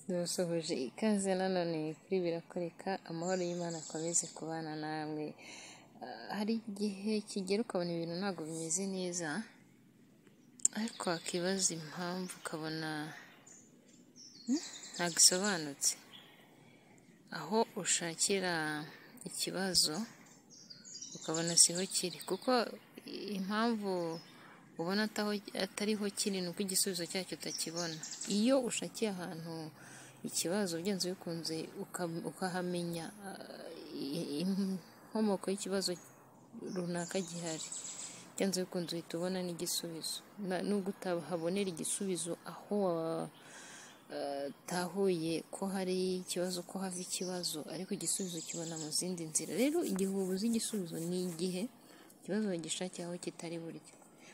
dusohoje ikaze nanone kuri birakoreka amahoro y'Imana akomeze kubana namwe hari igihe kigera ukabona ibintu ntabwo bimeze neza ariko wakibaza impamvu ukabona ntabwo isobanutse aho ushakira ikibazo ukabona siho kiri kuko impamvu ubona atariho kiri ni uko igisubizo cyacyo utakibona iyo ushakiye ahantu ikibazo ugenze ubikunze ukahamenya inkomoko y'ikibazo runaka gihari ugenze ubikunze uhita ubona n'igisubizo nubwo utahabonera igisubizo aho watahuye ko hari ikibazo ko hava ikibazo ariko igisubizo kibona mu zindi nzira rero igihe ubuze igisubizo ni igihe ikibazo wagishakiye aho kitari buryo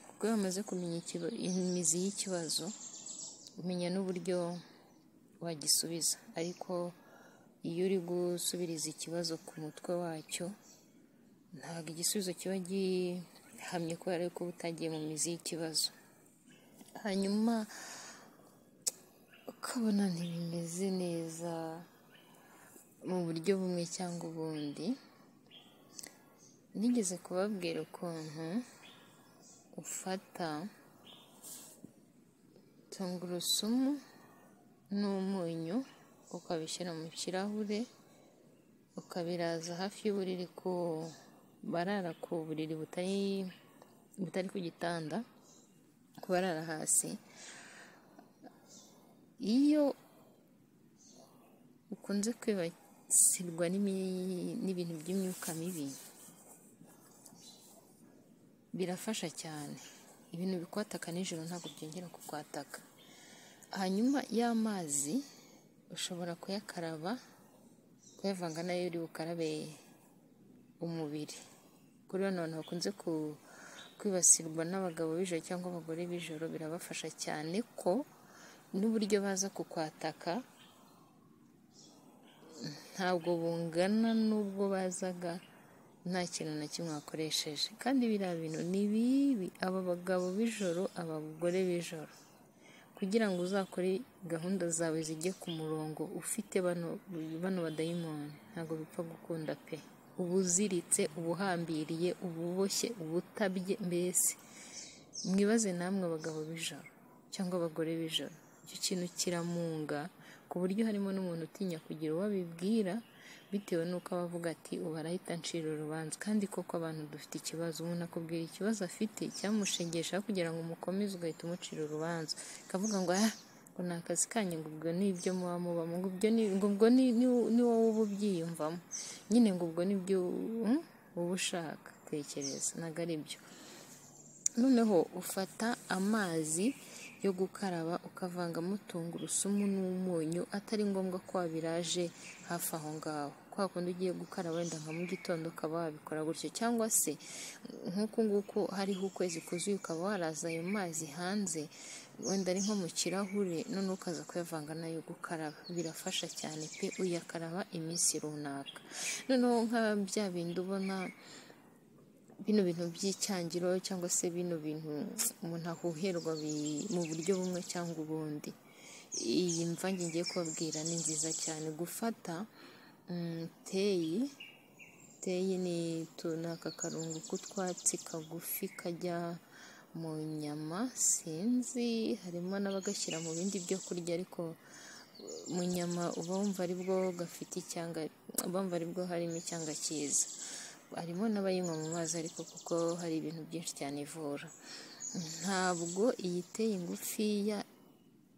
kuko iyo wamaze kumenya imizi y'ikibazo umenya n'uburyo wagisubiza ariko iyo uri gusubiriza ikibazo ku mutwe wacyo ntabwo igisubizo kiba gihamye kubera ko uba utagiye mu mizi y'ikibazo hanyuma ukabona ntibimeze neza mu buryo bumwe cyangwa ubundi nigeze kubabwira ukuntu ufata tungurusumu n'umunyu ukabishyira mu kirahure ukabiraza hafi y'uburiri ku barara ku buriri butari ku gitanda ku barara hasi iyo ukunze kwibasirwa n'ibintu by'imyuka mibi birafasha cyane ibintu bikwataka nijoro ntabwo byongera kukwataka hanyuma y'amazi ushobora kuyakaraba kuyavanga nayo uri bukarabe umubiri kuri bano bantu bakunze kwibasirwa n'abagabo b'ijoro cyangwa abagore b'ijoro birabafasha cyane ko n'uburyo baza kukwataka ntabwo bungana n'ubwo bazaga nta kintu na kimwe wakoresheje kandi biriya bintu ni bibi aba bagabo b'ijoro abagore b'ijoro kugira ngo uzakore gahunda zawe zijye ku murongo ufite bano badayimoni ntabwo bipfa gukunda pe uba uziritse uba uhambiriye uba uboshye uba utabye mbese mwibaze namwe abagabo b'ijoro cyangwa abagore b'ijoro icyo kintu kiramunga ku buryo harimo n'umuntu utinya kugira uwo abibwira bitewe n'uko aba avuga ati ubu arahita ncira urubanza kandi koko abantu dufite ikibazo umuntu akubwira ikibazo afite cyamushengesha kugira ngo umukomeze ugahita umucira urubanza akavuga ngo ngo ni akazi kanyu ngo ubwo ni ibyo muba mubamo ngo ubwo ni wowe uba ubyiyumvamo nyine ngo ubwo ni byo uba ushaka tekereza ntabwo ari byo noneho ufata amazi yo gukaraba ukavangamo tungurusumu n'umunyu atari ngombwa ko wabiraje hafi aho ngaho kwa kundi ugiye gukaraba wenda nka mu gitondo ukaba wabikora gutyo cyangwa se nk'uku nguku hariho ukwezi kuzuye ukaba waraza ayo mazi hanze wenda ari nko mu kirahure none ukaza kuyavanga nayo gukaraba birafasha cyane pe uyakaraba iminsi runaka noneho nka bya bindi ubona bino bintu by'icyangiro cyangwa se bino bintu umuntu ahuherwa mu buryo bumwe cyangwa ubundi iyi mvange ngiye kubabwira ni nziza cyane gufata teyi teyi ni aka karungu k'utwatsi kagufi kajya mu nyama sinzi harimo n'abagashyira mu bindi byo kurya ariko mu nyama uba wumva aribwo gafite icyanga uba wumva aribwo harimo icyanga cyiza harimo n'abayinywa mu mazi ariko kuko hari ibintu byinshi cyane ivura ntabwo iyi teye ngufiya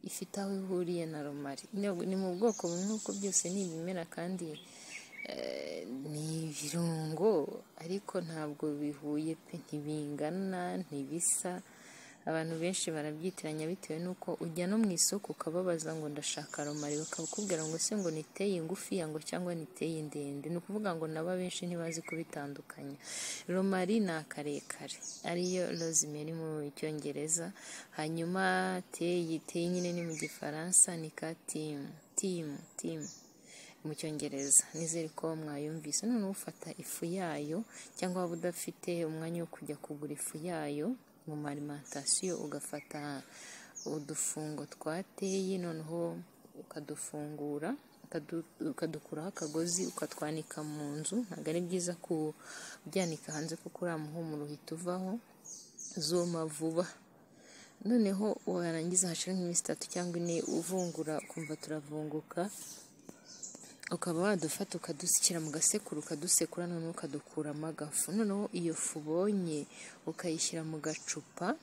ifite aho ihuriye na romari ni mu bwoko bumwe kuko byose ni ibimera kandi ni ibirungo ariko ntabwo bihuye pe ntibingana ntibisa abantu benshi barabyitiranya bitewe n'uko ujya no mu isoko ukababaza ngo ndashaka romari bakakubwira ngo se ngo niteye ngufiya ngo cyangwa niteye ndende ni ukuvuga ngo nabo benshi ntibazi kubitandukanya romari ni akarekare ariyo rosemary mu cyongereza hanyuma teyi teyi nyine ni mu gifaransa ni ka timu timu timu mu cyongereza nizere ko mwayumvise noneho ufata ifu yayo cyangwa waba udafite umwanya wo kujya kugura ifu yayo mu marimantasiyo ugafata udufungo twa teyi noneho ukadufungura ukadukuraho akagozi ukatwanika mu nzu ntabwo ari byiza kubyanika hanze kuko uriya muhumuro uhita uvaho zuma vuba noneho warangiza hashira nk'iminsi itatu cyangwa ine uvungura ukumva turavunguka ukaba wadufata ukadusukira mu gasekuru ukadusekura noneho ukadukuramo agafu noneho iyo fu ubonye ukayishyira mu gacupa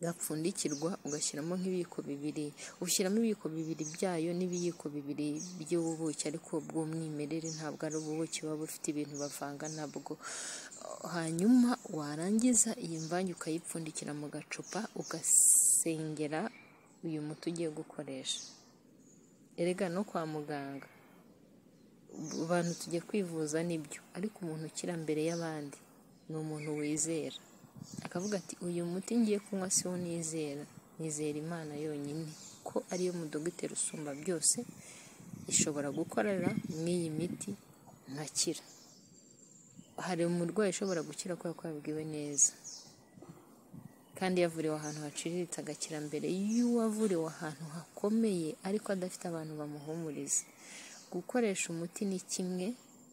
gapfundikirwa ugashyiramo nk'ibiyiko bibiri ushyiramo ibiyiko bibiri byayo n'ibiyiko bibiri by'ubuki ariko bw'umwimerere ntabwo ari ubuki buba bufite ibintu bavanga ntabwo hanyuma warangiza iyi mvange ukayipfundikira mu gacupa ugasengera uyu muti ugiye gukoresha erega no kwa muganga abantu tujya kwivuza nibyo ariko umuntu ukira mbere y'abandi ni umuntu wizera akavuga ati uyu muti ngiye kunywa si wo nizera nizera imana yonyine ko ariyo mudogiteri usumba byose ishobora gukorera n'iyi miti nkakira hari umurwayi ushobora gukira kubera ko yabwiwe neza kandi yavuriwe ahantu haciriritse agakira mbere y'uwavuriwe ahantu hakomeye ariko adafite abantu bamuhumuriza gukoresha umuti ni kimwe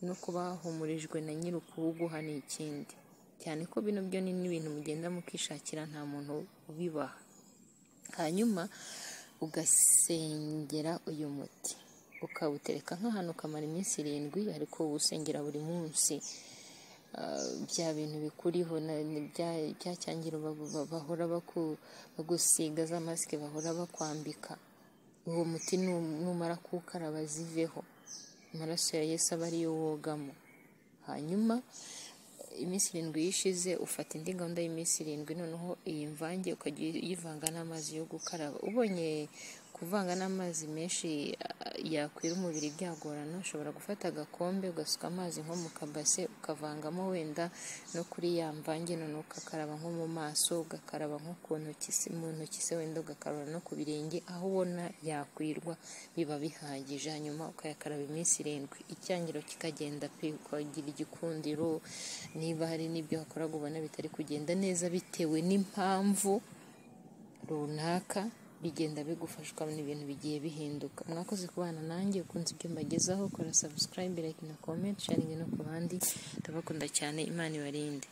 no kuba wahumurijwe na nyiri ukuwuguha ni ikindi cyane ko bino byo ni n'ibintu mugenda mukishakira nta muntu ubibaha hanyuma ugasengera uyu muti ukawutereka nk'ahantu ukamara iminsi irindwi ariko uwusengera buri munsi bya bintu bikuriho bya cyangiro bahora bagusiga za masike bahora bakwambika uwo muti numara kuwukaraba ziveho amaraso ya Yesu aba ariyo wogamo hanyuma iminsi irindwi yishize ufata indi gahunda y'iminsi irindwi noneho iyi mvange ukajya uyivanga n'amazi yo gukaraba ubonye kuvanga n'amazi menshi yakwira umubiri byagorana ushobora gufata agakombe ugasuka amazi nko mu kabase ukavangamo wenda no kuri ya mvange noneho ugakaraba nko mu maso ugakaraba nko ku ntoki mu ntoki se wenda ugakaraba no ku birenge aho ubona yakwirwa biba bihagije hanyuma ukayakaraba iminsi irindwi icyangiro kikagenda pe ukagira igikundiro niba hari n'ibyo wakora ubona bitari kugenda neza bitewe n'impamvu runaka bigenda bigufashwa n'ibintu bigiye bihinduka mwakoze kubana nanjye ukunze ibyo mbagezaho kora subscribe like na comment sharing no ku bandi ndabakunda cyane imana ibarinde